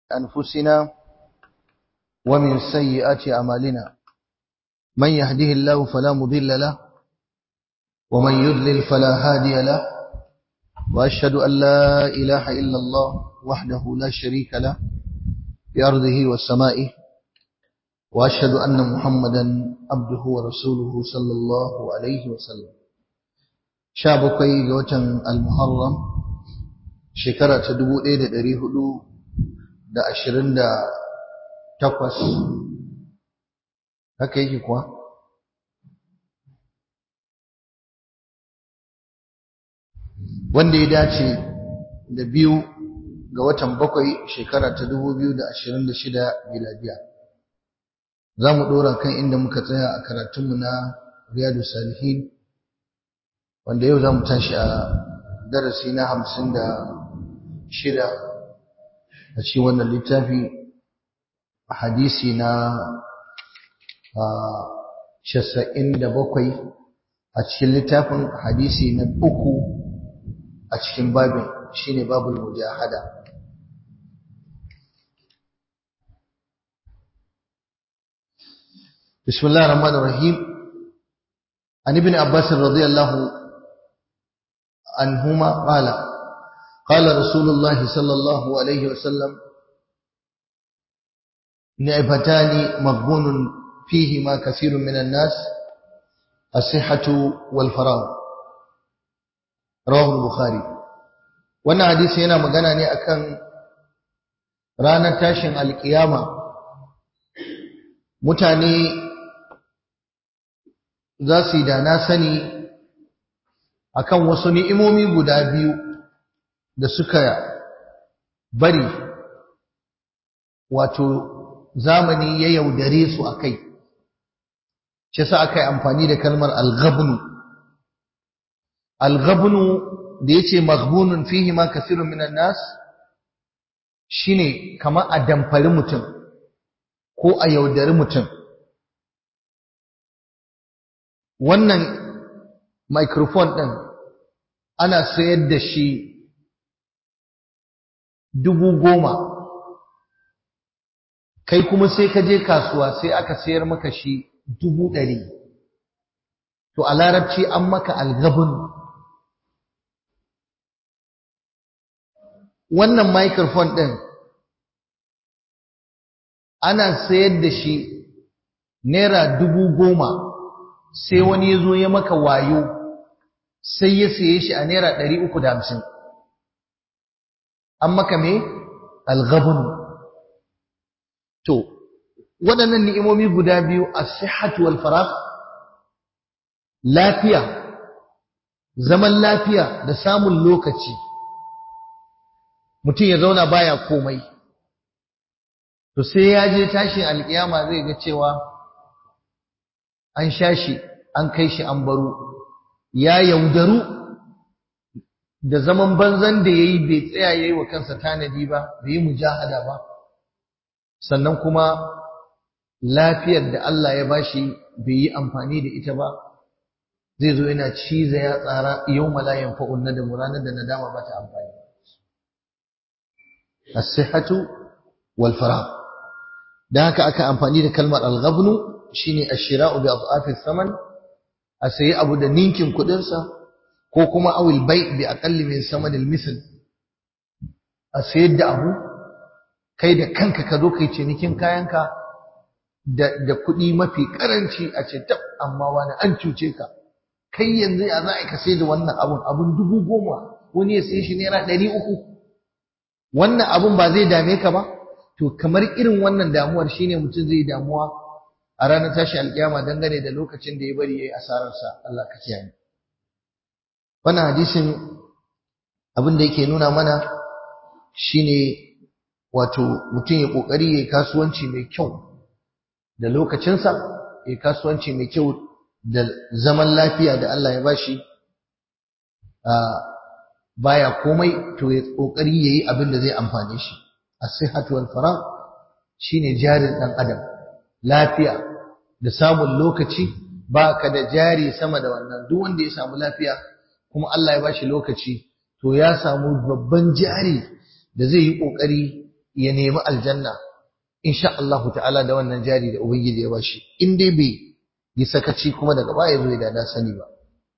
أنفسنا ومن سيئات أعمالنا من يهده الله فلا مضل له ومن يضلل فلا هادي له وأشهد أن لا إله إلا الله وحده لا شريك له بأرضه وسمائه وأشهد أن محمدا عبده ورسوله صلى الله عليه وسلم شابكي وتن المحرم شكرة تدبو إيدة دريه da ashirin da takwas haka yake kuwa wanda ya dace da biyu ga watan bakwai shekara ta dubu biyu da ashirin da shida miladiya za mu ɗora kan inda muka tsaya a karatunmu na riyadu salihin wanda yau za mu tashi a darasi na hamsin da shida a cikin wannan littafi hadisi na casa'in da bakwai a cikin littafin hadisi na uku a cikin babin shine babul mujahada بسم الله الرحمن الرحيم عن ابن عباس رضي الله عنهما قال قال رسول الله صلى الله عليه وسلم نعمتان مغبون فيهما كثير من الناس الصحة والفراغ رواه البخاري wannan hadisi yana magana ne akan ranar tashin alkiyama mutane za su yi da na sani akan wasu ni'imomi guda biyu da suka bari wato zamani ya yaudare su a kai shi sa aka yi amfani da kalmar alghabnu alghabnu da ya ce maghbunun fihi ma kasirun minan nas shine kamar a damfari mutum ko a yaudari mutum wannan microphone ɗin ana sayar da shi dubu goma kai kuma sai ka je kasuwa sai aka sayar maka shi dubu ɗari to a larabci an maka algabin wannan microphone ɗin ana sayar da shi naira dubu goma sai wani ya zo ya maka wayo sai ya saye shi a naira ɗari uku da hamsin an maka me alghabun to waɗannan ni'imomi guda biyu as-sihhatu wal faragh lafiya zaman lafiya da samun lokaci mutum ya zauna baya komai to sai ya je tashin alkiyama zai ga cewa an sha shi an kai shi an baro ya yaudaru da zaman banzan da ya yi bai tsaya ya yi wa kansa tanadi ba bai yi mujahada ba sannan kuma lafiyar da Allah ya bashi bai yi amfani da ita ba zai zo yana ciza ya tsara yau malayan fa'un na da muranar da nadama ba ta amfani as-sihhatu wal farah dan haka aka amfani da kalmar al-ghabnu shine ash-shira'u bi adhafi saman a sayi abu da ninkin kudin sa ko kuma awil bai bi aqalli min samanil misl a sayar da abu kai da kanka ka zo kai cinikin kayanka da da kuɗi mafi karanci a ce tab amma wani an cuce ka kai yanzu ya za a ka sai da wannan abun abun dubu goma wani ya sayi shi naira ɗari uku wannan abun ba zai dame ka ba to kamar irin wannan damuwar shine mutum zai damuwa a ranar tashi alkiyama dangane da lokacin da ya bari yayi asararsa Allah ka kiyaye wannan hadisin abin da yake nuna mana shine wato mutum ya kokari yayi kasuwanci mai kyau da lokacinsa yayi kasuwanci mai kyau da zaman lafiya da Allah ya bashi a baya komai to ya kokari yayi abin da zai amfane shi as-sihhatu wal faragh shine jarin dan adam lafiya da samun lokaci baka da jari sama da wannan duk wanda ya samu lafiya kuma Allah ya bashi lokaci to ya samu babban jari da zai yi kokari ya nemi aljanna insha Allah ta'ala da wannan jari da ubangiji ya bashi in dai bai yi sakaci kuma daga baya zo da na sani ba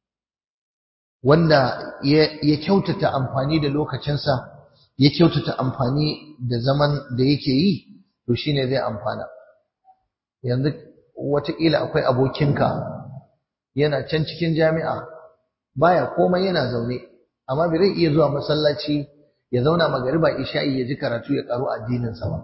wanda ya kyautata amfani da lokacinsa ya kyautata amfani da zaman da yake yi to shine zai amfana yanzu wataƙila akwai abokinka yana can cikin jami'a baya komai yana zaune amma bai zai iya zuwa masallaci ya zauna magariba isha'i ya ji karatu ya karu addininsa ba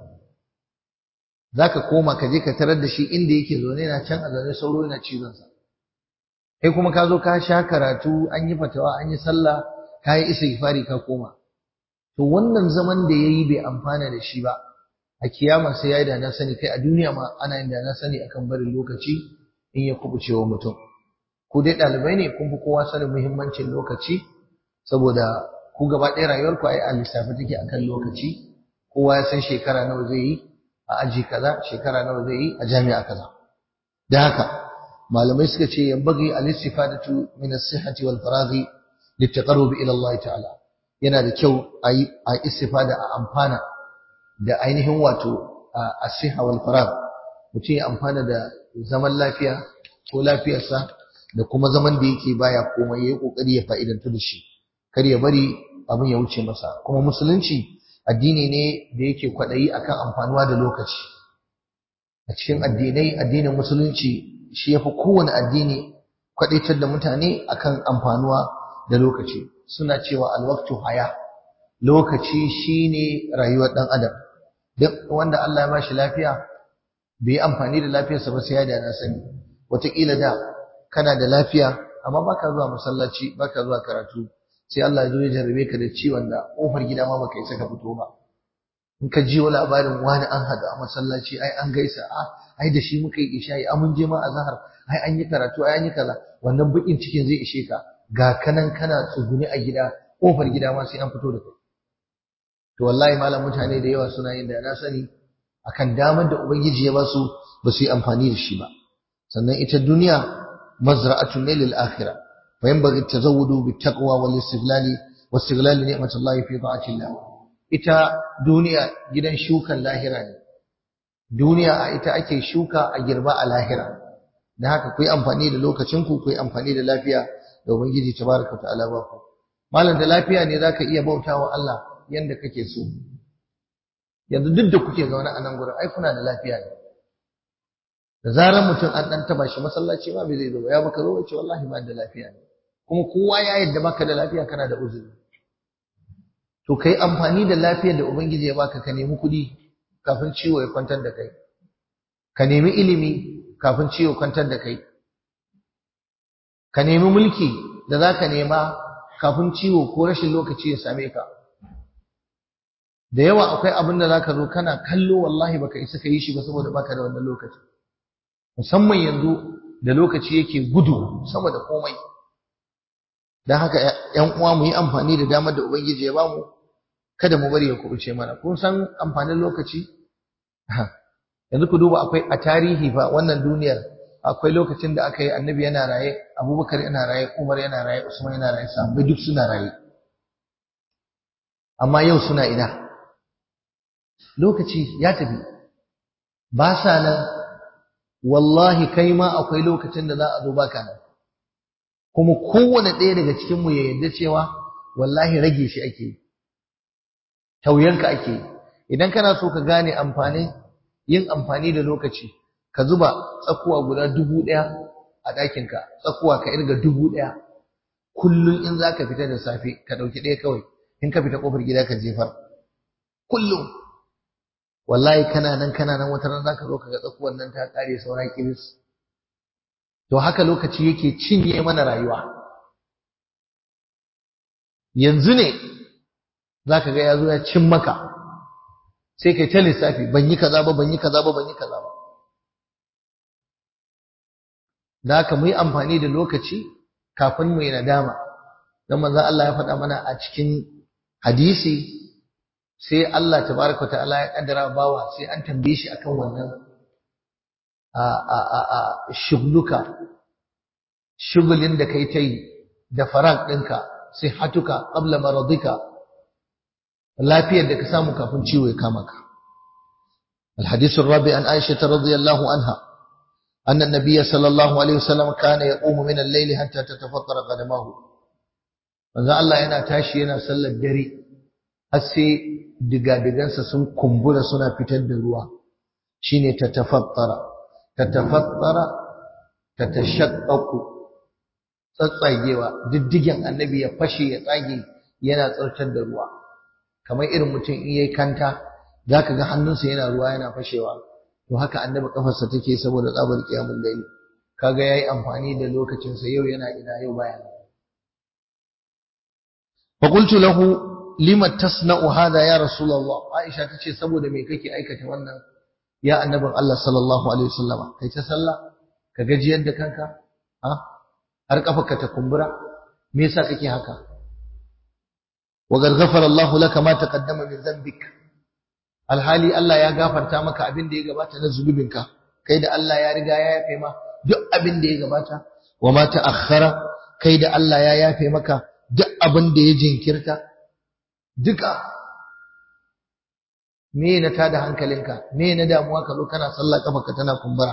zaka koma ka je ka tarar da shi inda yake zaune yana can a zaune sauro yana cizon sa kai kuma ka zo ka sha karatu an yi fatawa an yi sallah ka yi istighfari ka koma to wannan zaman da yayi bai amfana da shi ba a kiyama sai yayi da na sani kai a duniya ma ana yin da na sani akan barin lokaci in ya kubuce wa mutum ku dai ɗalibai ne kun fi kowa sanin muhimmancin lokaci saboda ku gaba ɗaya rayuwarku ai a lissafi take akan lokaci kowa ya san shekara nawa zai yi a aji kaza shekara nawa zai yi a jami'a kaza da haka malamai suka ce yambagi al-istifadatu min as-sihhati wal faraghi litaqarrub ila Allah ta'ala yana da kyau a yi a istifada a amfana da ainihin wato as-sihha wal faragh mutum ya amfana da zaman lafiya ko lafiyarsa da kuma zaman da yake baya komai yayi kokari ya fa'idantu da shi kar ya bari abin ya wuce masa kuma musulunci addini ne da yake kwadayi akan amfanuwa da lokaci a cikin addinai addinin musulunci shi yafi kowane addini kwadaitar da mutane akan amfanuwa da lokaci suna cewa alwaqtu haya lokaci shine rayuwar dan adam duk wanda Allah ya bashi lafiya bai amfani da lafiyarsa ba sai ya da na sani wataƙila da kana da lafiya amma baka zuwa masallaci baka zuwa karatu sai Allah ya zo ya jarrabe ka da ciwon da kofar gida ma baka isa ka fito ba in ka ji labarin wani an hada a masallaci ai an gaisa a ai da shi muka yi isha'i a mun je ma azhar ai an yi karatu ai an yi kaza wannan bukin cikin zai ishe ka ga kanan kana tsuguni a gida kofar gida ma sai an fito da kai to wallahi malam mutane da yawa suna yin da na sani akan damar da ubangiji ya ba su ba su yi amfani da shi ba sannan ita duniya mazra'atun ne lil akhirah fa yanbaghi at-tazawwudu bit-taqwa wal-istighlali واستغلال نعمة الله في طاعة الله ita duniya gidan shukan lahira ne duniya a ita ake shuka a girba a lahira da haka ku yi amfani da lokacinku ku yi amfani da lafiya da ubangiji tabaraka ta'ala ba ku malam da lafiya ne zaka iya bautawa Allah yanda kake so yanzu duk da kuke zaune a nan gurin ai kuna da lafiya ne da zarar mutum an dan taba shi masallaci ma bai zai zo ya baka zo ce wallahi ba da lafiya ne kuma kowa ya yadda baka da lafiya kana da uzuri to kai amfani da lafiyar da ubangiji ya baka ka nemi kuɗi kafin ciwo ya kwantar da kai ka nemi ilimi kafin ciwo kwantar da kai ka nemi mulki da zaka nema kafin ciwo ko rashin lokaci ya same ka da yawa akwai abin da zaka zo kana kallo wallahi baka isa ka yi shi ba saboda baka da wannan lokaci musamman yanzu da lokaci yake gudu sama da komai dan haka ƴan uwa mu yi amfani da damar da ubangiji ya bamu kada mu bari ya kubuce mana kun san amfanin lokaci yanzu ku duba akwai a tarihi fa wannan duniyar akwai lokacin da aka yi annabi yana raye abubakar yana raye umar yana raye usman yana raye sahabbai duk suna raye amma yau suna ina lokaci ya tafi ba sa nan wallahi kai ma akwai lokacin da za a zo baka nan kuma kowane ɗaya daga cikin mu ya yarda cewa wallahi rage shi ake tauyanka ake idan kana so ka gane amfanin yin amfani da lokaci ka zuba tsakuwa guda dubu ɗaya a ɗakinka tsakuwa ka irga dubu ɗaya kullum in za ka fita da safe ka ɗauki ɗaya kawai in ka fita ƙofar gida ka jefar kullum wallahi kana nan kana nan wata ran za ka zo ka ga tsakuwar nan ta ƙare saura kiris to haka lokaci yake cinye mana rayuwa yanzu ne za ka ga ya zo ya cin maka sai kai ta lissafi ban yi kaza ba ban yi kaza ba ban yi kaza ba da haka mu yi amfani da lokaci kafin mu yi nadama don manzon Allah ya faɗa mana a cikin hadisi sai Allah tabaraka ta'ala ya kaddara bawa sai an tambaye shi akan wannan a a a a shugluka shugulin da kai ta yi da farag ɗinka sai hatuka qabla maradika lafiyar da ka samu kafin ciwo ya kama ka الحديث الرابع عن عائشة رضي الله عنها أن النبي صلى الله عليه وسلم كان يقوم من الليل حتى تتفطر قدماه manzo Allah yana tashi yana sallar dare har sai digadigansa sun kumbura suna fitar da ruwa shine tatafattara tatafattara tatashaqqaqu tsatsagewa diddigen annabi ya fashe ya tsage yana tsartar da ruwa kamar irin mutum in yayi kanta zaka ga hannunsa yana ruwa yana fashewa to haka annabi kafarsa take saboda tsabar kiyamul layl kaga yayi amfani da lokacin sa yau yana ina yau baya fa qultu lahu lima tasna'u hada ya rasulullah aisha tace saboda me kake aikata wannan ya annabin Allah sallallahu alaihi wasallama kai ta sallah ka gajiyar da kanka ha har kafarka ta kumbura me yasa kake haka wa qad ghafara Allah laka ma taqaddama min dhanbik alhali Allah ya gafarta maka abin da ya gabata na zunubinka kai da Allah ya riga ya yafe ma duk abin da ya gabata wa ma ta'akhkhara kai da Allah ya yafe maka duk abin da ya jinkirta duka me na tada hankalinka me na damuwa ka zo kana sallah kafarka tana kumbura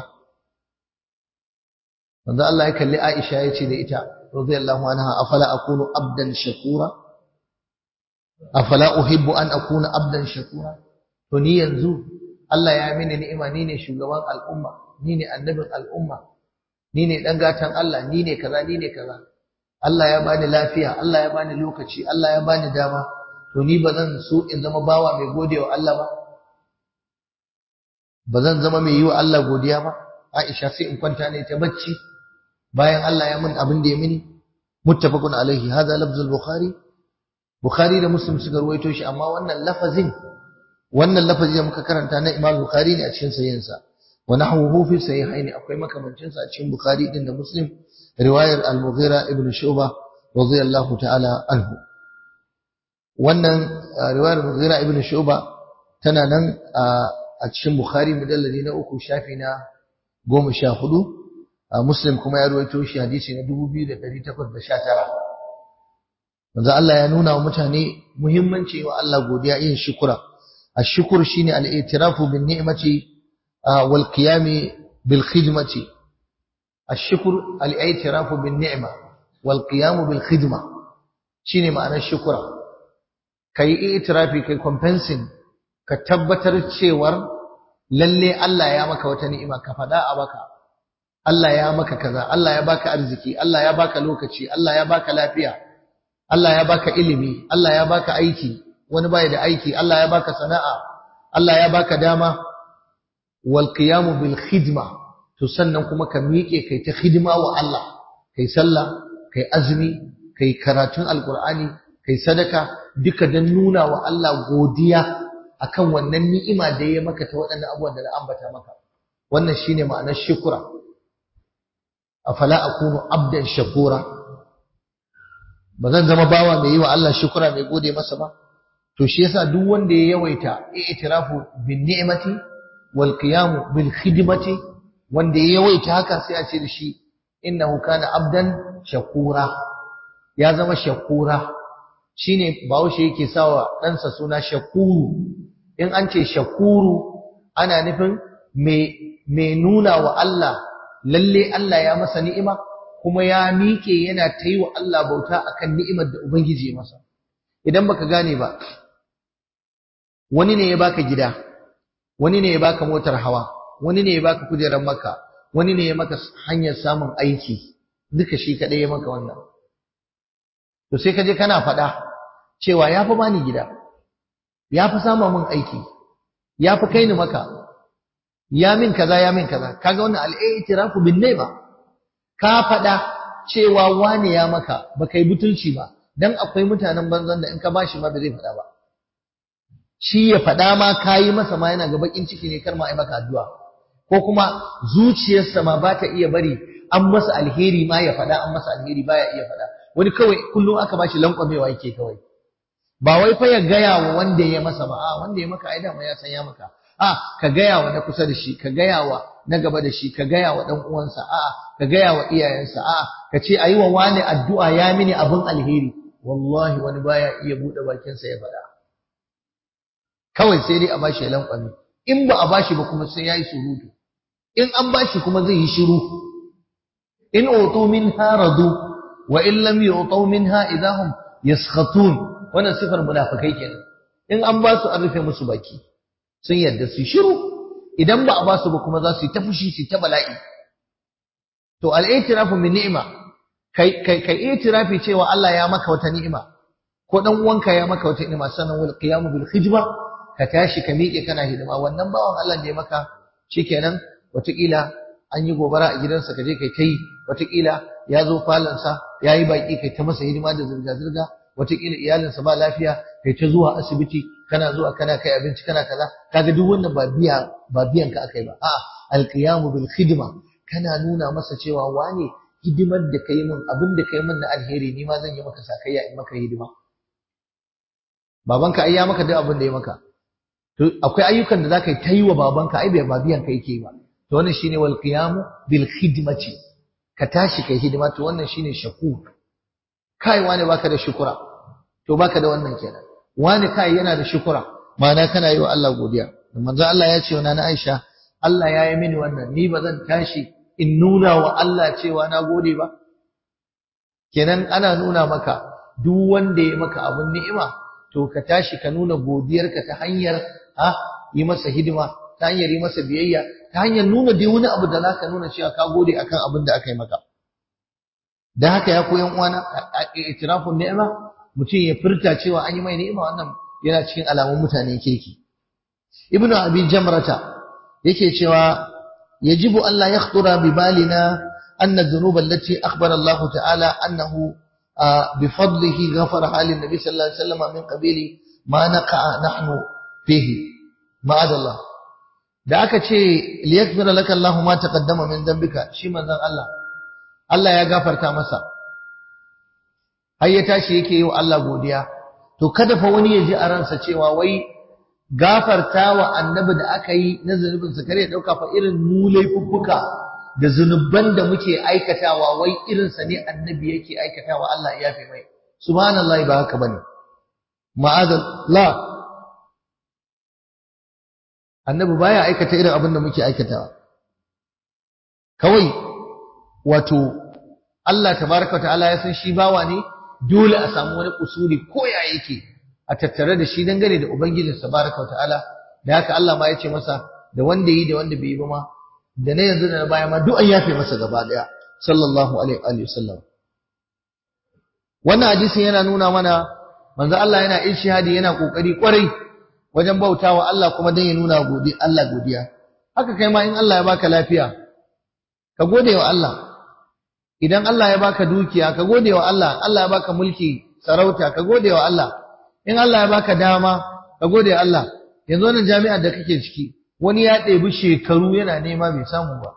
manzo Allah ya kalli Aisha ya ce da ita radiyallahu anha afala akunu abdan shakura afala uhibbu an akuna abdan shakura to ni yanzu Allah ya mini ni'ima ni ne shugaban al'umma ni ne annabin al'umma ni ne dan gatan Allah ni ne kaza ni ne kaza Allah ya bani lafiya Allah ya bani lokaci Allah ya bani dama to ni ba zan so in zama bawa mai gode wa Allah ba ba zan zama mai yi wa Allah godiya ba Aisha sai in kwanta ne ta bacci bayan Allah ya min abin da ya mini muttafaqun alaihi hadha lafzul bukhari bukhari da muslim suka ruwaito shi amma wannan lafazin wannan lafazi da muka karanta na Imam Bukhari ne a cikin sahihinsa wa nahwuhu fi sahihaini akwai makamancin sa a cikin Bukhari din da Muslim riwayar Al-Mughira ibn Shu'bah radiyallahu ta'ala anhu wannan riwayar Al-Mughira ibn Shu'bah tana nan a cikin Bukhari mujalladi na uku shafi na goma sha hudu Muslim kuma ya ruwaito shi hadisi na dubu biyu da ɗari takwas da sha tara manzo Allah ya nuna wa mutane muhimmanci wa Allah godiya yin shukura الشكر شيني الاعتراف بالنعمة والقيام بالخدمة الشكر الاعتراف بالنعمة والقيام بالخدمة شيني معنى الشكر كي اعترافي كي كومبنسين كتبتر تشيور للي الله يا مكا وتنئما كفداء بكا الله يا مكا كذا الله يا باك أرزكي الله يا باك لوكتشي الله يا باك لافيا الله يا باك إلمي الله يا باك أيكي wani bai da aiki Allah ya baka sana'a Allah ya baka dama wal qiyamu bil khidma to sannan kuma ka miƙe kai ta khidma wa Allah kai sallah kai azumi kai karatun alqur'ani kai sadaka duka dan nuna wa Allah godiya akan wannan ni'ima da ya maka ta waɗannan abubuwan da na ambata maka wannan shine ma'anar shukura afala akunu abdan shakura ba zan zama bawa mai yi wa Allah shukura mai gode masa ba to shi yasa duk wanda ya yawaita i'tirafu bin ni'mati wal qiyam bil khidmati wanda ya yawaita haka sai a ce da shi innahu kana abdan shakura ya zama shakura shine bahaushe yake sawa ɗansa suna shakuru in an ce shakuru ana nufin mai nuna wa Allah lalle Allah ya masa ni'ima kuma ya miƙe yana ta yi wa Allah bauta akan ni'imar da Ubangiji ya masa idan baka gane ba wani ne ya baka gida wani ne ya baka motar hawa wani ne ya baka kujerar maka wani ne ya maka hanyar samun aiki duka shi kadai ya maka wannan to sai ka je kana faɗa cewa ya fi bani gida ya fi sama min aiki ya fi kai ni maka ya min kaza ya min kaza kaga wannan al'itirafu bin ba ka faɗa cewa wane ya maka baka yi butulci ba dan akwai mutanen banzan da in ka bashi ma ba zai faɗa ba shi ya faɗa ma kayi masa ma yana ga bakin ciki ne kar ma ai maka addu'a ko kuma zuciyarsa ma ba ta iya bari an masa alheri ma ya faɗa an masa alheri baya iya faɗa wani kawai kullum aka bashi lankwamewa yake kawai ba wai fa ya gaya wa wanda ya masa ba a wanda ya maka ai dama ya san ya maka a ka gaya wa na kusa da shi ka gaya wa na gaba da shi ka gaya wa dan uwansa a ka gaya wa iyayensa a ka ce ayi wa wani addu'a ya mini abin alheri wallahi wani baya iya bude bakinsa ya faɗa kawai sai dai a bashi lankwami in ba a bashi ba kuma sai yayi surutu in an bashi kuma zai yi shiru in utu minha radu wa in lam yu'tu minha idahum yaskhatun wannan sifar munafikai kenan in an ba su an rufe musu baki sun yadda su shiru idan ba a ba su ba kuma za su yi ta fushi su ta bala'i to al-i'tirafu min ni'ma kai kai kai i'tirafi cewa Allah ya maka wata ni'ima ko dan uwanka ya maka wata ni'ima sannan wal qiyamu bil khidma ka tashi ka miƙe kana hidima wannan bawan Allah da ya maka shikenan wataƙila an yi gobara a gidansa ka je kai ta yi wataƙila ya zo falansa ya yi baƙi kai ta masa hidima da zirga-zirga wataƙila iyalinsa ba lafiya kai ta zuwa asibiti kana zuwa kana kai abinci kana kaza kaga duk wannan ba biya ba biyan ka akai ba a'a alqiyamu bil khidma kana nuna masa cewa wane hidimar da kai min abin da kai min na alheri ni ma zan yi maka sakayya in maka hidima babanka ai ya maka duk abin da ya maka to akwai ayyukan da zaka yi ta yi wa babanka ai bai ba biyan ka yake ba to wannan shine wal qiyamu bil khidmati ka tashi kai hidima to wannan shine shakur kai wani baka da shukura to baka da wannan kenan wani kai yana da shukura ma'ana kana yi wa Allah godiya manzo Allah ya ce wa nana Aisha Allah ya yi mini wannan ni ba zan tashi in nuna wa Allah cewa na gode ba kenan ana nuna maka duk wanda ya maka abun ni'ima to ka tashi ka nuna godiyarka ta hanyar ha yi masa hidima ta hanyar yi masa biyayya ta hanyar nuna dai wani abu da zaka nuna cewa ka gode akan abin da aka yi maka dan haka ya koyan uwana itirafun ni'ima mutum ya furta cewa an yi mai ni'ima wannan yana cikin alamun mutanen kirki ibnu abi jamrata yake cewa yajibu an la yakhtura bi balina anna adh-dhunuba allati akhbara Allah ta'ala annahu بفضله غفرها للنبي صلى الله عليه وسلم من قبيل ما نقع نحن فيه معاذ الله da aka ce liyakfira laka Allahu ma taqaddama min dhanbika shi manzon Allah Allah ya gafarta masa har ya tashi yake yi wa Allah godiya to kada fa wani ya ji a ransa cewa wai gafarta wa annabi da aka yi na zunubin sa kare dauka fa irin mu laifuffuka da zunuban da muke aikatawa wai irin sa ne annabi yake aikatawa Allah ya yafe mai subhanallahi ba haka bane ma'azallah annabi baya aikata irin abin da muke aikatawa kawai wato Allah tabaraka ta'ala ya san shi bawa ne dole a samu wani kusuri ko ya yake a tattare da shi dangane da ubangijin tabaraka ta'ala da haka Allah ma ya ce masa da wanda yi da wanda bai yi ba ma da na yanzu da na baya ma duk an yafe masa gaba daya sallallahu alaihi wa sallam wannan hadisin yana nuna mana manzo Allah yana ishihadi yana kokari kwarai wajen bautawa Allah kuma dan ya nuna godi Allah godiya haka kai ma in Allah ya baka lafiya ka gode wa Allah idan Allah ya baka dukiya ka gode wa Allah Allah ya baka mulki sarauta ka gode wa Allah in Allah ya baka dama ka gode wa Allah yanzu wannan jami'ar da kake ciki wani ya ɗebi shekaru yana nema bai samu ba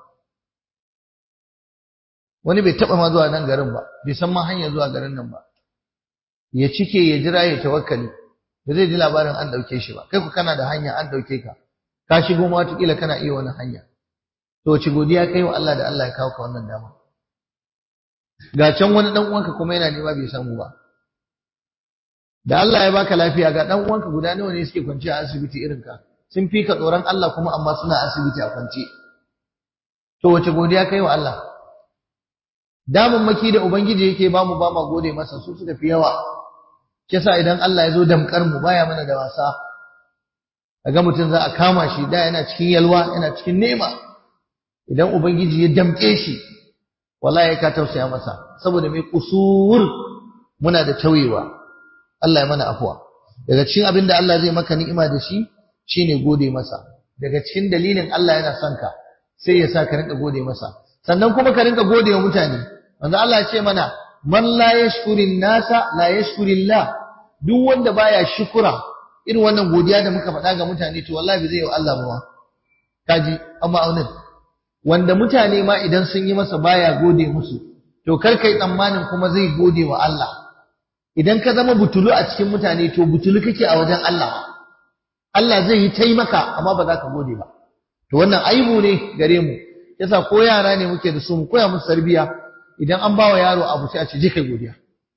wani bai taɓa ma zuwa nan garin ba bai san ma hanyar zuwa garin nan ba ya cike ya jira ya tawakkali ba zai ji labarin an ɗauke shi ba kai ku kana da hanya an ɗauke ka ka shigo ma wataƙila kana iya wani hanya to wace godiya kai wa Allah da Allah ya kawo ka wannan dama ga can wani dan uwanka kuma yana nema bai samu ba da Allah ya baka lafiya ga dan uwanka guda nawa ne suke kwance a asibiti irin ka sun fi ka tsoron Allah kuma amma suna asibiti a kwance to wace godiya kai wa Allah maki da ubangiji yake bamu ba ma gode masa su suka fi yawa kisa idan Allah ya zo damkar mu baya mana da wasa kaga mutum za a kama shi da yana cikin yalwa yana cikin nema idan ubangiji ya damke shi wallahi ka tausaya masa saboda mai kusur muna da tauyewa Allah ya mana afuwa daga cikin abin da Allah zai maka ni'ima da shi shine gode masa daga cikin dalilin Allah yana son ka sai ya sa ka rinka gode masa sannan kuma ka rinka gode wa mutane manzo Allah ya ce mana man la yashkurin nasa la yashkurillah duk wanda baya shukura irin wannan godiya da muka faɗa ga mutane to wallahi bai zai yi Allah ba kaji amma aunin wanda mutane ma idan sun yi masa baya gode musu to kar kai tsammanin kuma zai gode wa Allah idan ka zama butulu a cikin mutane to butulu kake a wajen Allah Allah zai yi taimaka amma ba za ka gode ba to wannan aibu ne gare mu yasa ko yara ne muke da su mu koya musu tarbiya idan an bawa yaro abu sai a ce je kai godiya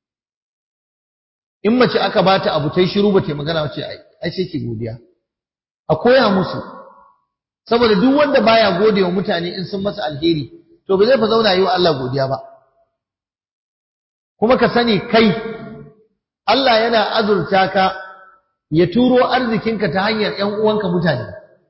in mace aka bata abu tai shiru ba ta magana ce ai ai sai ki godiya a koya musu saboda duk wanda baya gode wa mutane in sun masa alheri to ba zai fa zauna yi wa Allah godiya ba kuma ka sani kai Allah yana azurta ka ya turo arzikinka ta hanyar ƴan uwanka mutane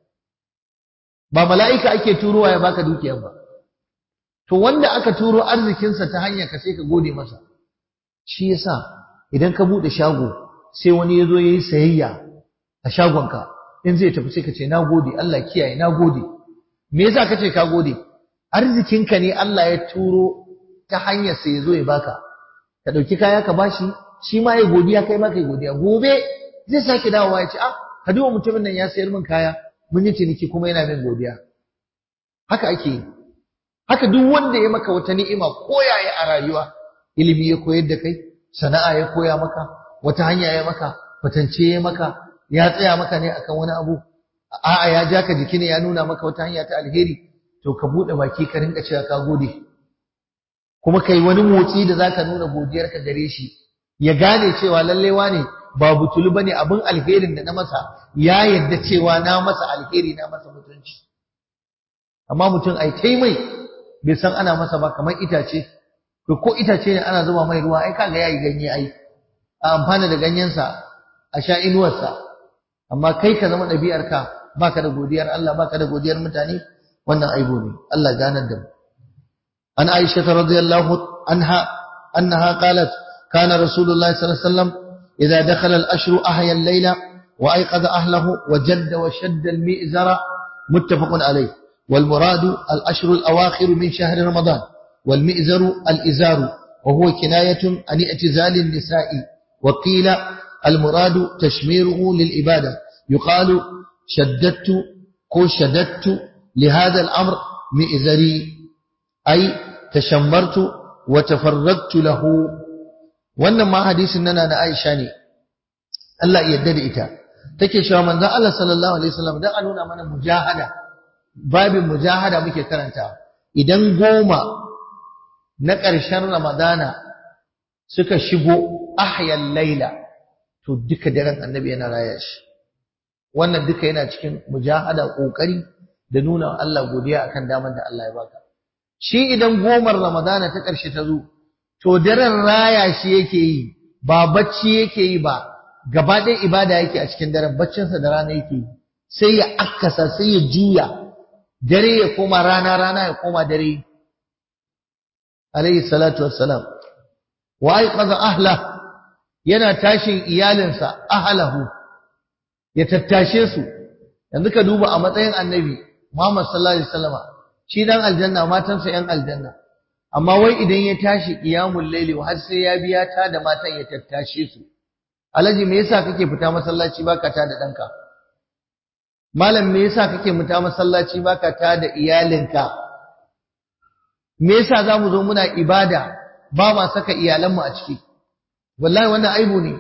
ba mala'ika ake turowa ya baka dukiyar ba to wanda aka turo arzikinsa ta hanyar ka sai ka gode masa shi yasa idan ka bude shago sai wani yazo yayi sayayya a shagonka in zai tafi sai ka ce nagode Allah kiyaye nagode me yasa kace ka gode arzikinka ne Allah ya turo ta hanyar sai yazo ya baka ka dauki kaya ka bashi shi ma ya godiya kai ma kai godiya gobe zai sake dawowa ya ce ah ka duba mutumin nan ya sayar min kaya mun yi ciniki kuma yana min godiya haka ake yi haka duk wanda ya maka wata ni'ima ko yaya a rayuwa ilimi ya koyar da kai sana'a ya koya maka wata hanya ya maka fatance ya maka ya tsaya maka ne akan wani abu a'a ya ja ka jiki ne ya nuna maka wata hanya ta alheri to ka bude baki ka rinka cewa ka gode kuma kai wani motsi da zaka nuna godiyarka gare shi ya gane cewa lalle wane ba butulu bane abin alherin da na masa ya yadda cewa na masa alheri na masa mutunci amma mutum ai kai mai bai san ana masa ba kamar itace to ko itace ne ana zuba mai ruwa ai kaga yayi ganye ai a amfana da ganyensa a sha inuwarsa amma kai ka zama ɗabi'arka baka da godiyar Allah baka da godiyar mutane wannan aibo ne Allah ganar da mu an Aisha radhiyallahu anha annaha qalat kana rasulullahi sallallahu alaihi wasallam idza dakhala al-ashru ahya al-layla wa ayqadha ahlihi wa jadda wa shadda al-mi'zara muttafaqun alayh والمراد الأشهر الأواخر من شهر رمضان والمئزر الإزار وهو كناية عن اعتزال النساء وقيل المراد تشميره للإبادة يقال شددت كو شددت لهذا الأمر مئزري أي تشمرت وتفرغت له wannan ma hadisin nana na Aisha ne Allah ya yarda da ita take cewa manzon Allah sallallahu alaihi wasallam dan a nuna mana mujahada babin mujahada muke karanta idan goma na ƙarshen Ramadana suka shigo ahyal laila to duka daren annabi yana raya shi wannan duka yana cikin mujahada kokari da nuna Allah godiya akan damar da Allah ya baka shi idan gomar Ramadana ta ƙarshe ta zo to daren raya shi yake yi ba bacci yake yi ba gaba ɗaya ibada yake a cikin daren baccinsa da rana yake yi sai ya akkasa sai ya juya dare ya koma rana rana ya koma dare alayhi salatu wassalam wa aiqadha ahla yana tashin iyalinsa ahlahu ya tattashe su yanzu ka duba a matsayin annabi Muhammad sallallahu alaihi wasallama shi dan aljanna matansa yan aljanna amma wai idan ya tashi qiyamul layli har sai ya biya ta da matan ya tattashe su alaji me yasa kake fita masallaci baka ta da danka malam me yasa kake fita masallaci baka ta da iyalinka me yasa zamu zo muna ibada ba ma saka iyalanmu a ciki wallahi wannan aibu ne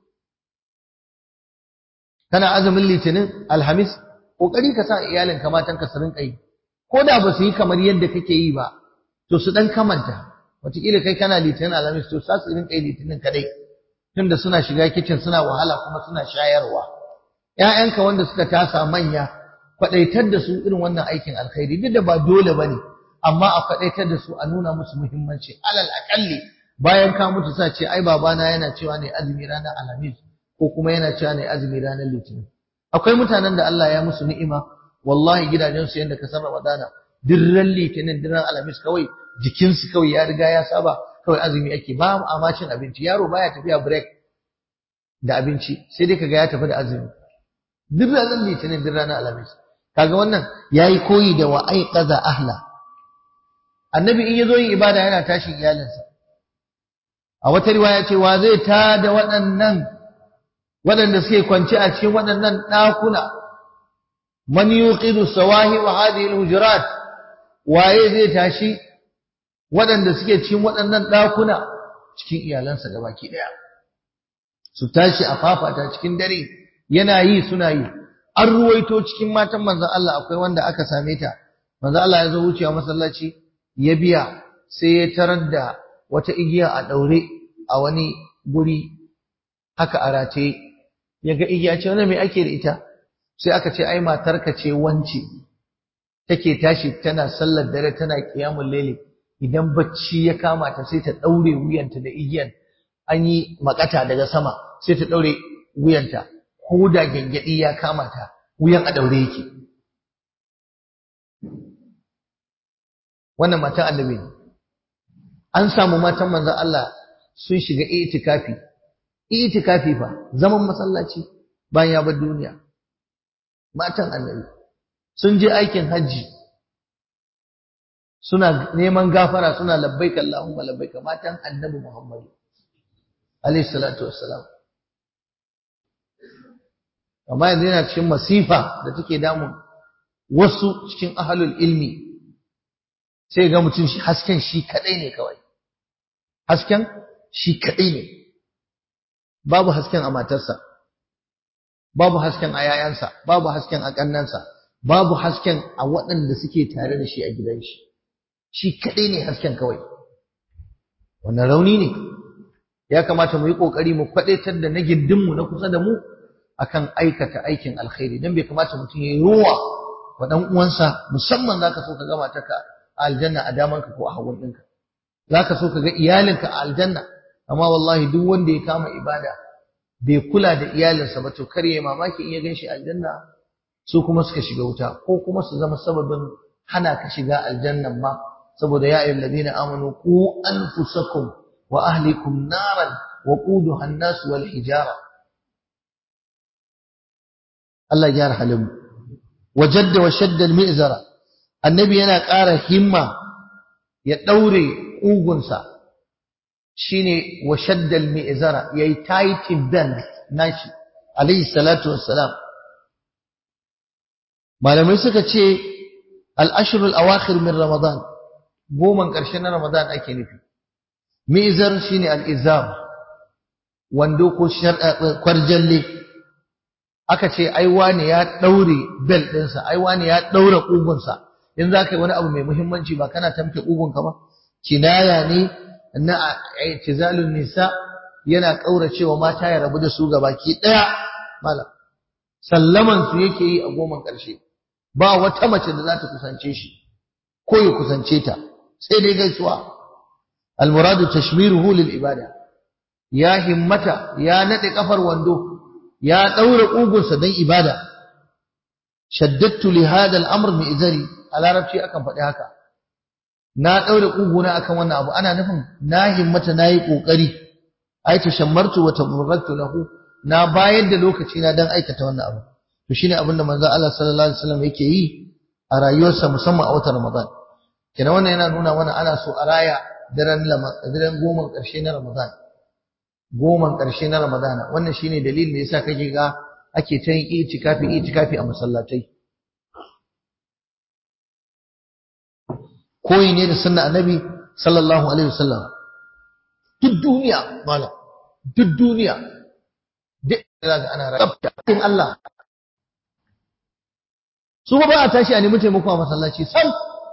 kana azumin litinin alhamis kokari ka sa iyalinka matanka su rinka yi ko da ba su yi kamar yadda kake yi ba to su dan kamanta wataƙila kai kana litinin alhamis to sa su rinka yi litinin kadai tunda suna shiga kicin suna wahala kuma suna shayarwa ƴaƴanka wanda suka tasa manya kwadaitar da su irin wannan aikin alkhairi duk da ba dole bane amma a kwadaitar da su a nuna musu muhimmanci alal akalli bayan ka mutu sa ce ai babana yana cewa ne azumi ranar alhamis ko kuma yana cewa ne azumi ranar litinin akwai mutanen da Allah ya musu ni'ima wallahi gidajensu yanda ka san ramadana dirran litinin dirran alhamis kawai jikinsu kawai ya riga ya saba kawai azumi ake ba a ma cin abinci yaro baya tafiya break da abinci sai dai kaga ya tafi da azumi duk ranar litinin duk ranar alhamis kaga wannan yayi koyi da wa aiqaza ahla annabi in yazo yin ibada yana tashi iyalinsa a wata riwaya ce wa zai ta da waɗannan waɗanda suke kwance a cikin waɗannan ɗakuna man yuqidu sawahi wa hadhihi alhujurat waye zai tashi waɗanda suke cikin waɗannan ɗakuna cikin iyalansa gabaki ɗaya su tashi a fafata cikin dare yana yi suna yi an ruwaito cikin matan manzon Allah akwai wanda aka same ta manzon Allah ya zo wucewa masallaci ya biya sai ya tarar da wata igiya a daure a wani guri haka a rataye ya ga igiya ce wannan me ake da ita sai aka ce ai matarka ce wance take tashi tana sallar dare tana qiyamul layli idan bacci ya kama ta sai ta daure wuyanta da igiyan an yi makata daga sama sai ta daure wuyanta ko da gengedi ya kama ta wuyan a daure yake wannan matan annabi ne an samu matan manzon Allah sun shiga itikafi itikafi fa zaman masallaci bayan ya bar duniya matan annabi sun je aikin hajji suna neman gafara suna labbaika Allahumma labbaika matan annabi Muhammad alayhi salatu wassalam amma yanzu yana cikin masifa da take damun wasu cikin ahlul ilmi sai ga mutum shi hasken shi kadai ne kawai hasken shi kadai ne babu hasken a matarsa babu hasken a yayansa babu hasken a kannansa babu hasken a waɗanda suke tare da shi a gidan shi shi kadai ne hasken kawai wannan rauni ne ya kamata mu yi kokari mu kwadaitar da na gindinmu na kusa da mu akan aikata aikin alkhairi dan bai kamata mutum ya yi ruwa wa dan uwansa musamman zaka so ka ga matarka a aljanna a damanka ko a hagun ɗinka zaka so ka ga iyalinka a aljanna amma wallahi duk wanda ya kama ibada bai kula da iyalinsa ba to kar ya mamaki in ya ganshi aljanna su kuma suka shiga wuta ko kuma su zama sababin hana ka shiga aljannan ma saboda ya ayyuhal ladina amanu qu anfusakum wa ahlikum naran wa quduha an-nas wal hijara Allah ya gyara halin wajadda wa shadda al-mi'zara annabi yana ƙara himma ya daure ƙugunsa shine wa shadda al-mi'zara yayi tightin belt nashi alayhi salatu wassalam malamai suka ce al-ashrul awakhir min ramadan goman ƙarshe na ramadan ake nufi mi'zar shine al-izar wando ko kwarjalle aka ce ai wani ya daure bel ɗinsa ai wani ya daura ƙugunsa in za ka yi wani abu mai muhimmanci ba kana tamke ƙugunka ba kinaya ne na i'tizalun nisa yana kauracewa mata ya rabu da su gabaki daya malam sallaman su yake yi a goman ƙarshe ba wata mace da za ta kusance shi ko ya kusance ta sai dai gaisuwa almuradu tashmiruhu lil ibada ya himmata ya nade kafar wando ya daura kugunsa dan ibada shaddadtu li hada al-amr mi izari a larabci akan faɗi haka na daura kuguna akan wannan abu ana nufin na himmata nayi kokari ai tashammartu wa tabarraktu lahu na bayar da lokaci na dan aikata wannan abu to shine abinda manzo Allah sallallahu alaihi wasallam yake yi a rayuwarsa musamman a watan Ramadan kenan wannan yana nuna mana ana so a raya daren daren goma ƙarshe na Ramadan goman ƙarshe na Ramadana wannan shine dalilin da yasa kake ga ake ta yin itikafi itikafi a masallatai koyi ne da sunna annabi sallallahu alaihi wasallam duk duniya malam duk duniya duk da ga ana rabta in Allah su ba a tashi a nemi taimako a masallaci sam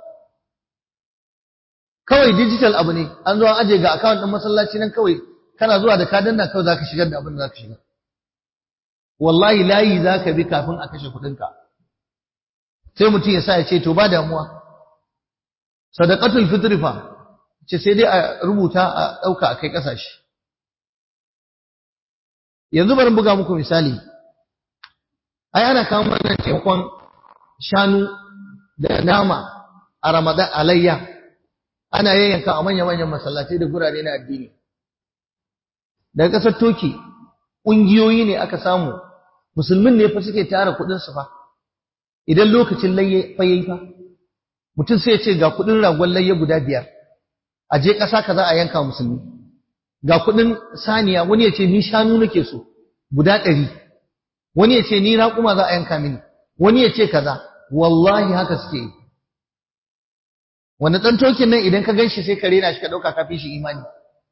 kawai digital abu ne an zo an aje ga account din masallaci nan kawai kana zuwa da ka danna kawai zaka shigar da abin da zaka shiga wallahi layi zaka bi kafin a kashe kudin ka sai mutum ya sa ya ce to ba damuwa sadaqatul fitri fa ce sai dai a rubuta a dauka a kai kasashe yanzu bari buga muku misali ai ana kawo mana taimakon shanu da nama a Ramadan alayya ana yayyanka a manya-manyan masallatai da gurare na addini daga ƙasar Toki ƙungiyoyi ne aka samu musulmin ne fa suke tara kuɗin su fa idan lokacin layye fa yayi fa mutum sai ya ce ga kuɗin ragon layye guda biyar a je ƙasa kaza a yanka musulmi ga kuɗin saniya wani ya ce ni shanu nake so guda ɗari wani ya ce ni raƙuma za a yanka mini wani ya ce kaza wallahi haka suke yi wanda ɗan tokin nan idan ka ganshi sai ka rena shi ka ɗauka ka fi shi imani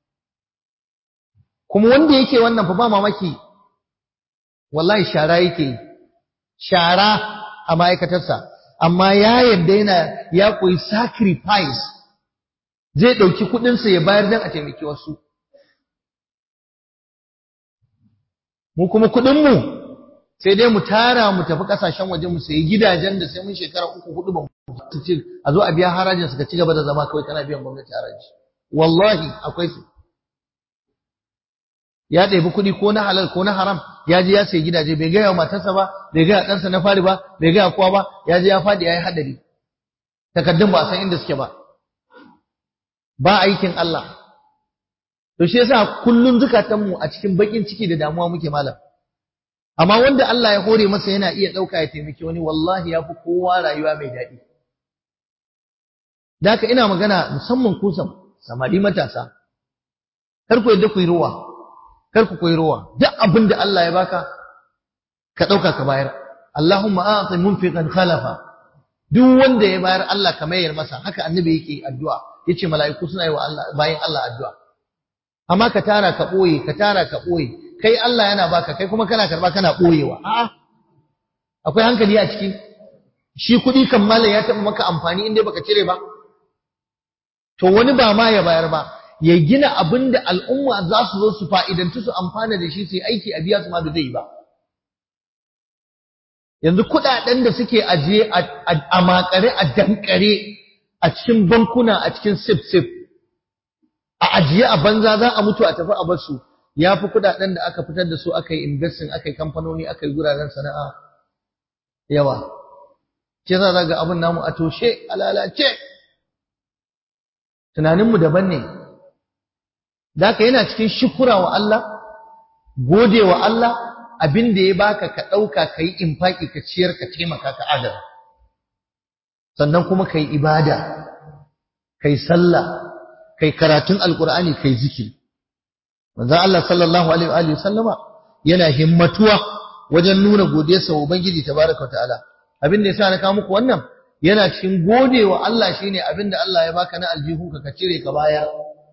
kuma wanda yake wannan fa ba mamaki wallahi shara yake yi shara a ma'aikatarsa amma ya yadda yana ya koyi sacrifice zai ɗauki kuɗinsa ya bayar don a taimaki wasu mu kuma kuɗinmu sai dai mu tara mu tafi kasashen waje mu sayi gidajen da sai mun shekara uku hudu ba mu ci a zo a biya harajin su ka ci gaba da zama kawai kana biyan gwamnati haraji wallahi akwai su ya ɗebi kuɗi ko na halal ko na haram ya je ya sayi gidaje bai gaya matarsa ba bai gaya ɗansa na fari ba bai gaya kowa ba ya je ya faɗi ya yi haɗari takaddun ba a san inda suke ba ba aikin Allah to shi yasa kullun zukatanmu a cikin bakin ciki da damuwa muke malam amma wanda Allah ya hore masa yana iya ɗauka ya taimaki wani wallahi ya fi kowa rayuwa mai daɗi da haka ina magana musamman ku samari matasa kar ku yadda ku yi ruwa kar ku koyi ruwa duk abin da Allah ya baka ka ɗauka ka bayar Allahumma a'ti munfiqan khalafa duk wanda ya bayar Allah ka mayar masa haka annabi yake addu'a yace mala'iku suna yi wa Allah bayan Allah addu'a amma ka tara ka boye ka tara ka boye kai Allah yana baka kai kuma kana karba kana boyewa a'a akwai hankali a ciki shi kuɗi kan malam ya taɓa maka amfani inda baka cire ba to wani ba ma ya bayar ba ya gina abin da al'umma za su zo su fa'idantu su amfana da shi su yi aiki a biya su ma da zai ba yanzu kuɗaɗen da suke ajiye a makare a dankare a cikin bankuna a cikin sif-sif a ajiye a banza za a mutu a tafi a basu ya fi kuɗaɗen da aka fitar da su aka yi investing aka yi kamfanoni aka yi guraren sana'a yawa ce za za ga abin namu a toshe a lalace tunaninmu daban ne da yana cikin shukura wa Allah gode wa Allah abin da ya baka ka ɗauka ka yi infaki ka ciyar ka taimaka ka adana sannan kuma ka yi ibada ka yi sallah ka yi karatun alkur'ani ka yi zikiri manzo Allah sallallahu alaihi wa sallama yana himmatuwa wajen nuna godiyarsa wa ubangiji tabaraka ta'ala abin da yasa na kawo muku wannan yana cikin gode wa Allah shine abin da Allah ya baka na aljihu ka cire ka baya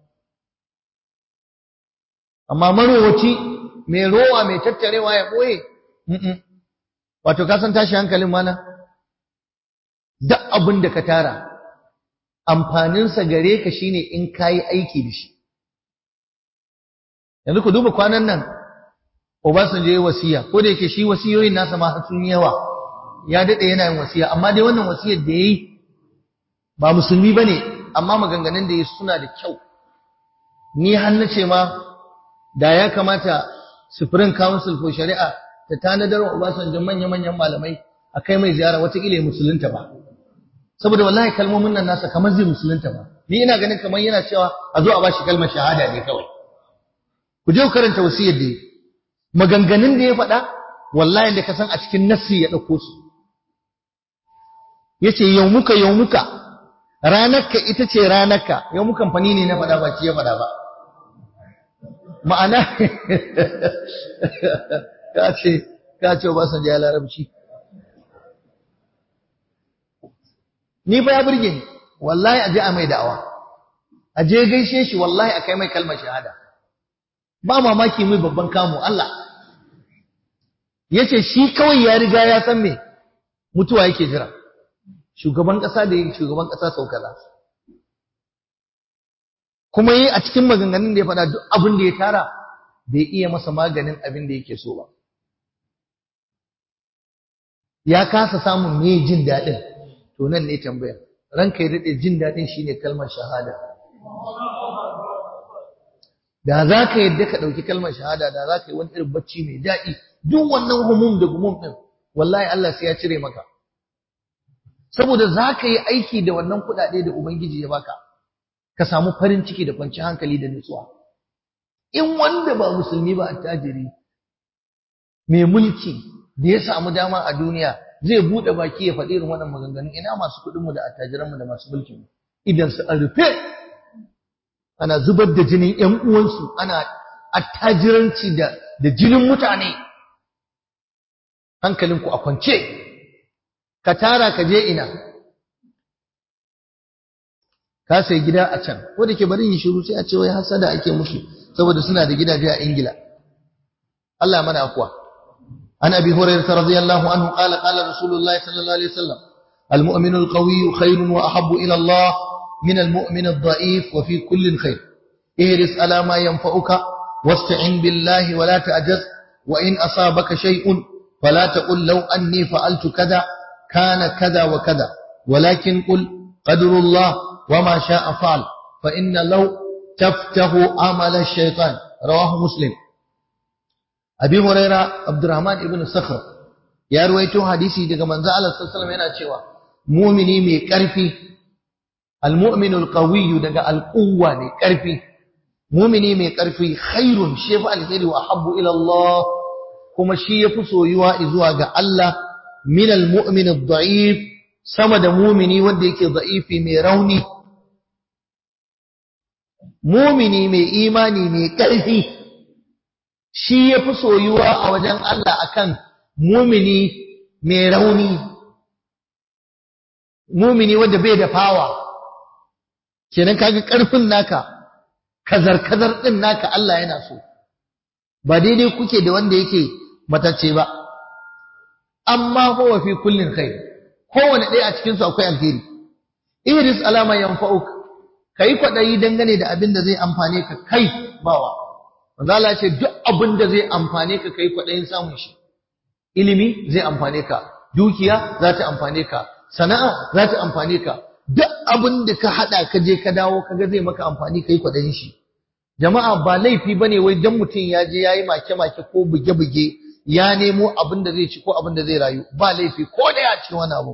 amma marowaci mai rowa mai tattarewa ya ɓoye wato ka san tashi hankalin mana duk abin da ka tara amfaninsa gare ka shine in ka yi aiki da shi yanzu ku duba kwanan nan Obasanjo ya wasiya ko da yake shi wasiyoyin nasa ma sun yawa ya daɗe yana yin wasiya amma dai wannan wasiyar da ya yi ba musulmi ba ne amma maganganun da ya suna da kyau ni har na ce ma da ya kamata Supreme Council for Shari'a ta tanadar wa Obasanjo manya-manyan malamai a kai mai ziyara watakila ya musulunta ba. Saboda wallahi kalmomin nan nasa kamar zai musulunta ba. Ni ina ganin kamar yana cewa a zo a bashi kalmar shahada ne kawai. Ku je ku karanta wasiyar da maganganun da ya faɗa wallahi da ka san a cikin nassi ya ɗauko su. Yace yau muka yau muka ranarka ita ce ranarka yau muka kamfani ne na faɗa ba shi ya faɗa ba. ma'ana ka ce ka ce ba san ya larabci ni fa ya burge ni wallahi aje a mai da'awa aje gaishe shi wallahi akai mai kalmar shahada ba mamaki mai babban kamu Allah yace shi kawai ya riga ya san me mutuwa yake jira shugaban kasa da yake shugaban kasa saukala kuma yi a cikin maganganun da ya faɗa duk abin da ya tara bai iya masa maganin abin da yake so ba ya kasa samun me jin daɗin to nan ne tambaya ranka ya daɗe jin daɗin shine kalmar shahada da za ka yadda ka ɗauki kalmar shahada da za ka yi wani irin bacci mai daɗi duk wannan humum da gumum ɗin wallahi Allah sai ya cire maka saboda za ka yi aiki da wannan kuɗaɗe da Ubangiji ya baka ka samu farin ciki da kwanci hankali da nutsuwa in wanda ba musulmi ba attajiri mai mulki da ya samu dama a duniya zai bude baki ya faɗi irin waɗannan maganganun ina masu kuɗin mu da attajiran mu da masu mulki mu idan su an rufe ana zubar da jinin ƴan uwansu ana attajiranci da da jinin mutane hankalinku a kwance ka tara ka je ina ka sai gida a can ko da ke bari yin shiru sai a ce wai hasada ake musu saboda suna da gidaje a Ingila Allah mana akwa an abi hurairah radiyallahu anhu qala qala rasulullahi sallallahu alaihi wasallam المؤمن القوي خير وأحب إلى الله من المؤمن الضعيف وفي كل خير اهرس على ما ينفعك واستعن بالله ولا تعجز وإن أصابك شيء fala taqul law anni fa'altu kaza kana kaza wa kaza walakin qul qadrullah wama sha'a fa'al fa inna law taftahu amala ash-shaytan rawahu muslim abi huraira abdurrahman ibn sakhr ya ruwaito hadisi daga manzo Allah sallallahu alaihi wasallam yana cewa mu'mini mai karfi al-mu'minul qawiyyu daga al-quwwa ne karfi mu'mini mai karfi khairun shi fa alheri wa habbu ila Allah kuma shi yafi soyuwa zuwa ga Allah min al-mu'min ad-da'if sama da mu'mini wanda yake da'ifi mai rauni mu'mini mai imani mai karfi shi yafi soyuwa a wajen Allah akan mu'mini mai rauni mumini wanda bai da fawa kenan kaga karfin naka kazar kazar din naka Allah yana so ba daidai kuke da wanda yake matacce ba amma huwa fi kullin khair kowanne ɗaya a cikin su akwai alheri iris alama yanfa'uk kai kwadayi dangane da abin da zai amfane ka kai bawa manzo Allah ce duk abin da zai amfane ka kai kwadayin samun shi ilimi zai amfane ka dukiya za ta amfane ka sana'a za ta amfane ka duk abin da ka hada ka je ka dawo kaga zai maka amfani kai kwadayin shi jama'a ba laifi bane wai dan mutum ya je yayi make make ko buge buge ya nemo abin da zai ci ko abin da zai rayu ba laifi ko da ya ci wani abu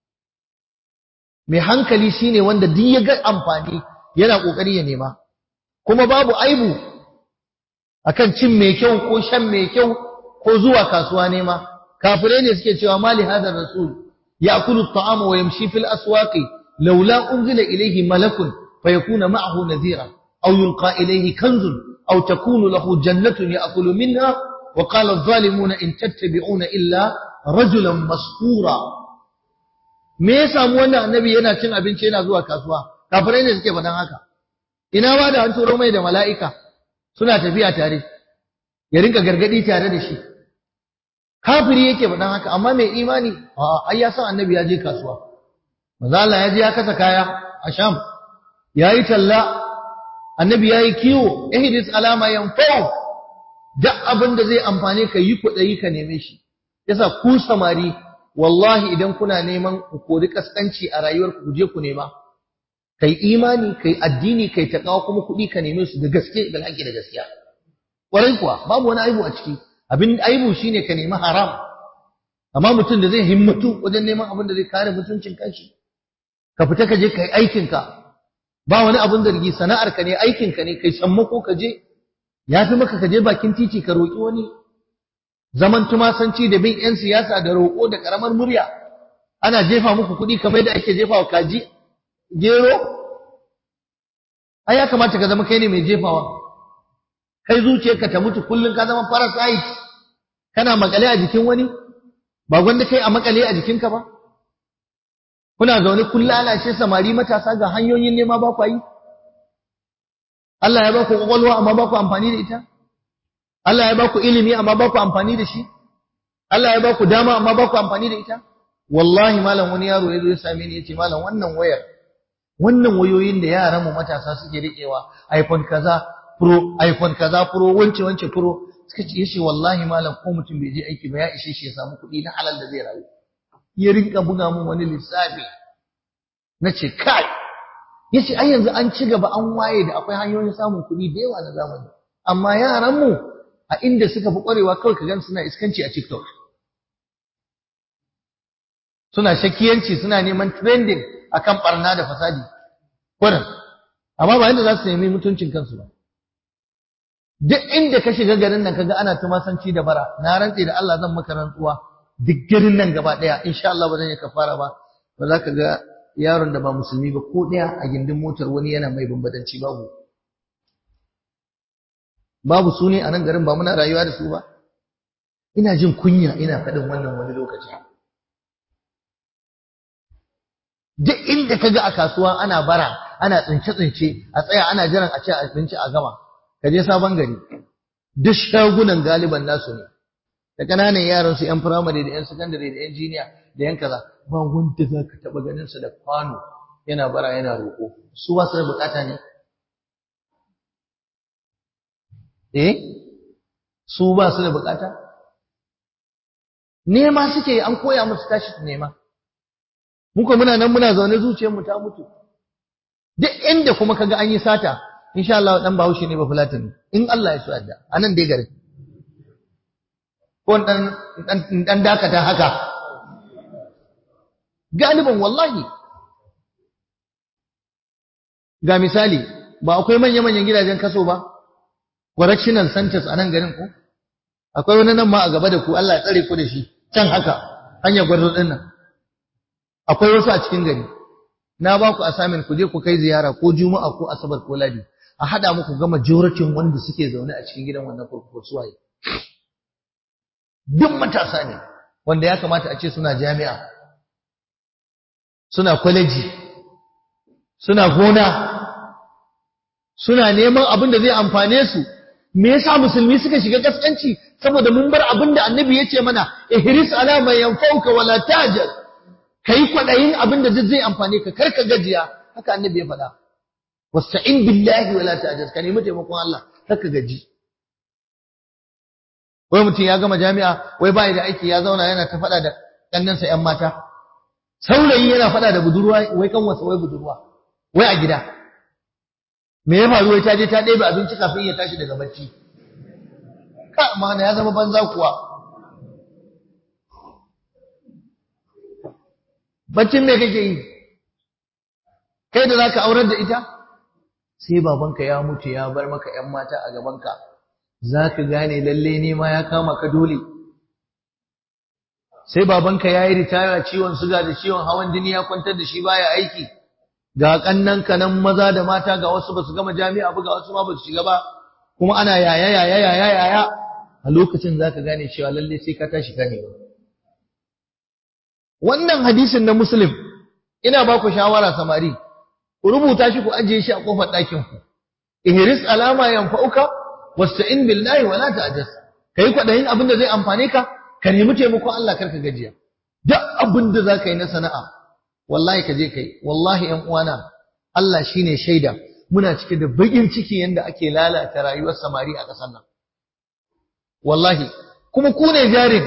mai hankali shine wanda duk ya ga amfani yana kokari ya nema kuma babu aibu akan cin mai kyau ko shan mai kyau ko zuwa kasuwa nema kafirai ne suke cewa mali hadar rasul يأكل الطعام ويمشي في الأسواق لولا أنزل إليه ملك فيكون معه نذيرا أو يلقى إليه كنز أو تكون له جنة يأكل منها وقال الظالمون إن تتبعون إلا رجلا مسحورا me ya samu wannan annabi yana cin abinci yana zuwa kasuwa kafirai ne suke faɗan haka ina ma da an turo mai da mala'ika suna tafiya tare ya rinka gargadi tare da shi kafiri yake faɗan haka amma mai imani ai ya san annabi ya je kasuwa manzo Allah ya je ya kasa kaya a Sham yayi talla annabi yayi kiwo ihdis alama yanfa'u duk abin da zai amfane ka yi kuɗi ka neme shi yasa ku samari wallahi idan kuna neman ku kori kaskanci a rayuwar ku je ku nema kai imani kai addini kai takawa kuma kuɗi ka neme su da gaske da haƙi da gaskiya ƙwarai kuwa babu wani aibu a ciki abin aibu shine ka nemi haram amma mutum da zai himmatu wajen neman abin da zai kare mutuncin kanshi ka fita ka je kai aikin ka ba wani abin da rigi sana'ar ka ne aikin ka ne kai sammako ka je yafi maka ka je bakin titi ka roki wani zaman tumasanci da bin yan siyasa da roko da karamar murya ana jefa muku kuɗi kamar da ake jefa wa kaji gero ai ya kamata ka zama kai ne mai jefawa kai zuciyarka ta mutu kullun ka zama parasite kana makale a jikin wani ba gwanda kai a makale a jikinka ba kuna zaune kun lalace samari matasa ga hanyoyin nema ba ku yi Allah ya ba ku kwakwalwa amma ba ku amfani da ita Allah ya ba ku ilimi amma ba ku amfani da shi Allah ya ba ku dama amma ba ku amfani da ita wallahi malam wani yaro ya zo ya same ni ya ce malam wannan wayar wannan wayoyin da yaran mu matasa suke riƙewa iPhone kaza Pro, iPhone kaza Pro, wance wance Pro, suka ce yace wallahi malam ko mutum bai je aiki ba ya ishe shi ya samu kuɗi na halal da zai rayu. Ya rinka buga mun wani lissafi. Nace kai. Yace ai yanzu an ci gaba an waye da akwai hanyoyin samun kuɗi da yawa na zamani. Amma yaran mu a inda suka fi ƙwarewa kawai ka gan suna iskanci a TikTok. Suna shakiyanci suna neman trending akan barna da fasadi. Kurin. Amma ba yadda za su nemi mutuncin kansu ba. duk inda ka shiga garin nan kaga ana tumasanci da bara na rantse da Allah zan maka rantsuwa duk garin nan gaba daya insha Allah ba zan yi kafara ba ba za ka ga yaron da ba musulmi ba ko daya a gindin motar wani yana mai bambadanci babu babu su ne a nan garin ba muna rayuwa da su ba ina jin kunya ina faɗin wannan wani lokaci duk inda kaga a kasuwa ana bara ana tsince tsince a tsaya ana jiran a ci abinci a gama ka je sabon gari duk shagunan galiban nasu ne da kananan yaran su yan firamare da yan sakandare da yan jiniya da yan kaza ba wanda za ka taɓa ganin sa da kwano yana bara yana roƙo su ba su da bukata ne eh su ba su da bukata nema suke an koya musu tashi su nema muka muna nan muna zaune zuciyar mu ta mutu duk inda kuma kaga an yi sata insha Allah dan Bahaushe ne ba Fulatani in Allah ya so yadda anan dai garin ko dan dan dakata haka galiban wallahi ga misali ba akwai manya-manyan gidajen kaso ba correctional centers a nan garin ku akwai wani nan ma a gaba da ku Allah ya tsare ku da shi can haka hanyar gwarzo din nan akwai wasu a cikin gari na ba ku assignment ku je ku kai ziyara ko juma'a ko asabar ko ladi a hada muku ga majority wanda suke zaune a cikin gidan wannan kurkuku suwaye duk matasa ne wanda ya kamata a ce suna jami'a suna kwaleji suna gona suna neman abin da zai amfane su me yasa musulmi suka shiga kaskanci saboda mun bar abin da annabi ya ce mana ihris ala man yanfauka wala tajal kai kwadayin abin da zai amfane ka karka gajiya haka annabi ya faɗa wasta'in billahi wala tajal ka nemi taimakon Allah karka gaji wai mutum ya gama jami'a wai bai da aiki ya zauna yana ta faɗa da kannansa ƴan mata saurayi yana faɗa da budurwa wai kan wasa wai budurwa wai a gida me ya faru wai ta je ta ɗebe abinci kafin ya tashi daga bacci ka mana ya zama banza kuwa baccin me kake yi kai da zaka aurar da ita sai babanka ya mutu ya bar maka ƴan mata a gabanka zaka gane lalle ne ma ya kama ka dole sai babanka ya yi ritaya ciwon suga da ciwon hawan jini ya kwantar da shi baya aiki ga kannan kanan maza da mata ga wasu basu gama jami'a ba ga wasu ma basu shiga ba kuma ana yaya yaya yaya yaya a lokacin zaka gane cewa lalle sai ka tashi ka nema wannan hadisin na muslim ina ba ku shawara samari ku rubuta shi ku ajiye shi a kofar ɗakin ku ihris alama yanfa'uka wasta'in billahi wala ta'jas kai kwadayin abin da zai amfane ka ka nemi taimakon Allah karka gajiya duk abin da zaka yi na sana'a wallahi ka je kai wallahi ƴan uwana Allah shine shaida muna cike da bakin ciki yanda ake lalata rayuwar samari a ƙasar nan wallahi kuma ku ne jarin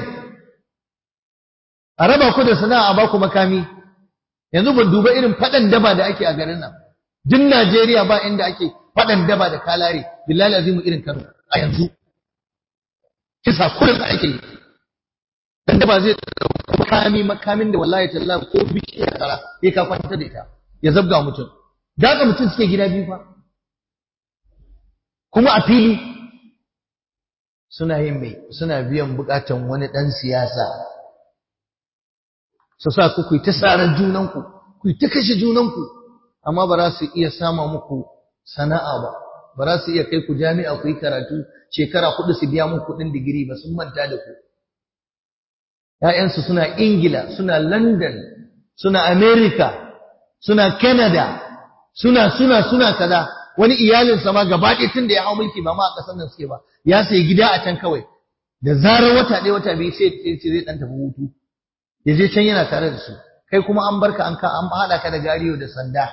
a raba ku da sana'a ba ku makami yanzu ban duba irin faɗan daba da ake a garin nan duk Najeriya ba inda ake faɗan daba da kalare billahi azimu irin Kano a yanzu kisa kullum ake yi dan daba zai makami makamin da wallahi tallahi ko bishiya kara sai ka kwanta da ita ya zabga mutum daga mutum suke gida biyu fa kuma a fili suna yin mai suna biyan bukatan wani dan siyasa su sa ku ku ta saran junanku ku ta kashe junanku amma ba za su iya sama muku sana'a ba ba za su iya kai ku jami'a ku yi karatu shekara hudu su biya muku kuɗin digiri ba sun manta da ku ‘ya'yansu suna Ingila, suna London, suna Amerika, suna Canada, suna suna suna kaza, wani iyalinsa ma gaba ɗaya tun da ya hau mulki ba ma a ƙasar nan suke ba, ya sayi gida a can kawai, da zarar wata ɗaya wata biyu sai ya ce zai ɗan tafi hutu, ya je can yana tare da su, kai kuma an barka an ka an haɗa ka da gariyo da sanda.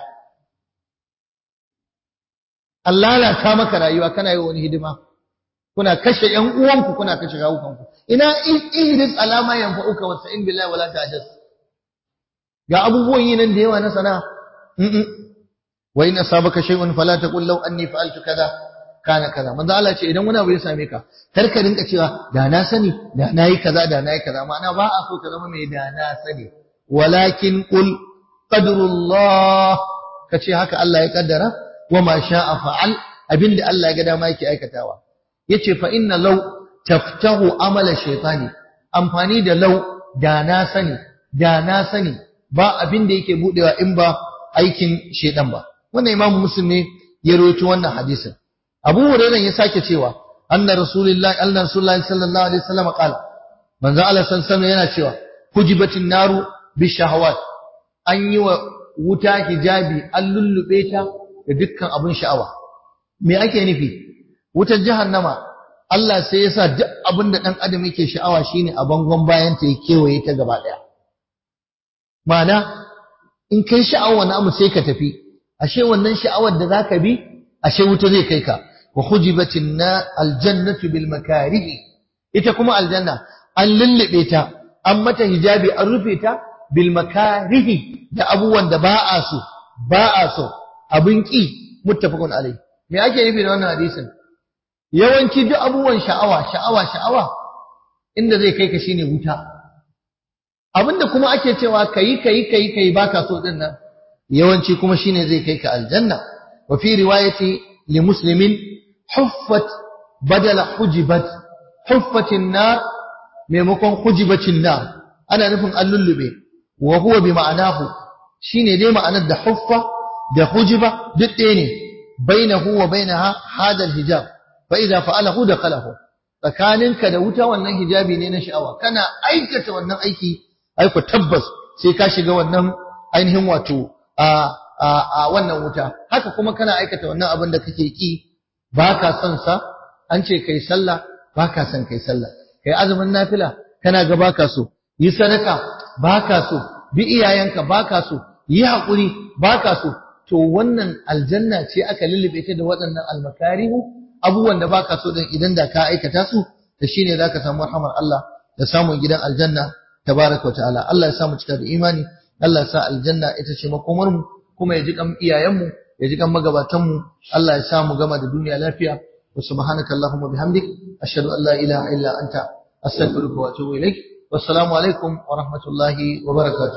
An lalata maka rayuwa kana yi wani hidima. kuna kashe ƴan uwanku kuna kashe kawukanku ina ihris alama yanfa'uka wa sa'in billahi wala ta'jas ga abubuwan yi nan da yawa na sana wa in asabaka shay'un fala taqul law anni fa'altu kaza kana kaza manzo Allah ce idan wani abu ya same ka kar ka rinka cewa da na sani da nayi kaza da nayi kaza ma'ana ba a so ka zama mai da na sani walakin qul qadrullah kace haka Allah ya kaddara wa ma sha'a fa'al abinda Allah ya ga dama yake aikatawa yace fa inna law taftahu amala shaytani amfani da law da na sani da na sani ba abin da yake budewa in ba aikin shedan ba wannan imamu muslim ne ya rawaito wannan hadisin abu hurairah ya sake cewa anna rasulullahi anna rasulullahi sallallahu alaihi wasallam qala manzo Allah sallallahu yana cewa hujibatin naru bishahawat an yi wa wuta hijabi an lullube ta da dukkan abin sha'awa me ake nufi wutar jahannama Allah sai ya sa duk abin da ɗan adam yake sha'awa shine a bangon bayan ta ya kewaye ta gaba ɗaya ma'ana in kai sha'awa wani abu sai ka tafi ashe wannan sha'awar da zaka bi ashe wuta zai kai ka wa hujibatin na aljannatu bil makarihi ita kuma aljanna an lullube ta an mata hijabi an rufe ta bil makarihi da abubuwan da ba a so ba a so abin ki muttafaqun alai me ake nufi da wannan hadisin yawanci duk abubuwan sha'awa sha'awa sha'awa inda zai kai ka shine wuta abinda kuma ake cewa kayi kayi kayi kayi baka so din nan yawanci kuma shine zai kai ka aljanna wa fi riwayati li muslimin huffat badala hujibat huffatin nar maimakon hujibatin nar ana nufin an lullube wa huwa bi ma'anahu shine dai ma'anar da huffa da hujiba duk ɗaya ne bainahu wa bainaha hadal hijab fa idza fa'alahu dakhalahu tsakaninka da wuta wannan hijabi ne na sha'awa kana aikata wannan aiki aiko tabbas sai ka shiga wannan ainihin wato a a a wannan wuta haka kuma kana aikata wannan abin da kake ki baka son sa an ce kai sallah baka son kai sallah kai azumin nafila kana ga baka so yi sadaka baka so bi iyayenka baka so yi hakuri baka so to wannan aljanna ce aka lullube ta da waɗannan almakarihu abubuwan da baka so din idan da ka aikata su da shine zaka samu rahmar Allah da samun gidan aljanna tabaraka wa ta'ala Allah ya samu cika da imani Allah ya sa aljanna ita ce makomar mu kuma ya ji kan iyayen mu ya ji kan magabatan mu Allah ya sa mu gama da duniya lafiya wa subhanaka allahumma bihamdik ashhadu an la ilaha illa anta astaghfiruka wa atubu ilaik wassalamu alaikum wa rahmatullahi wa barakatuh